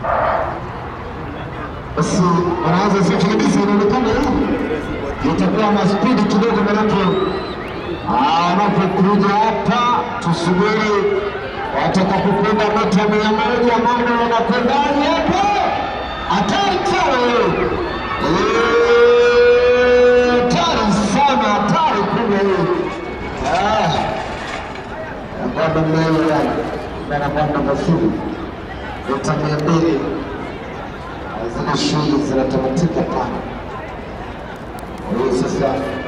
basi wanaanza safi kabisa, inaonekana itakuwa na spidi kidogo, manake wanapokuja hapa, tusubiri watakapokwenda mita mia moja, mambo wanakwendaje hapo? Hatari sana Eh, hatari sana, hatari kubwa hii. Ah, nakwenda mbele yani, na nakwenda mazuri mita mia mbili zile shughuli zinatamatika pale. Kwa hiyo sasa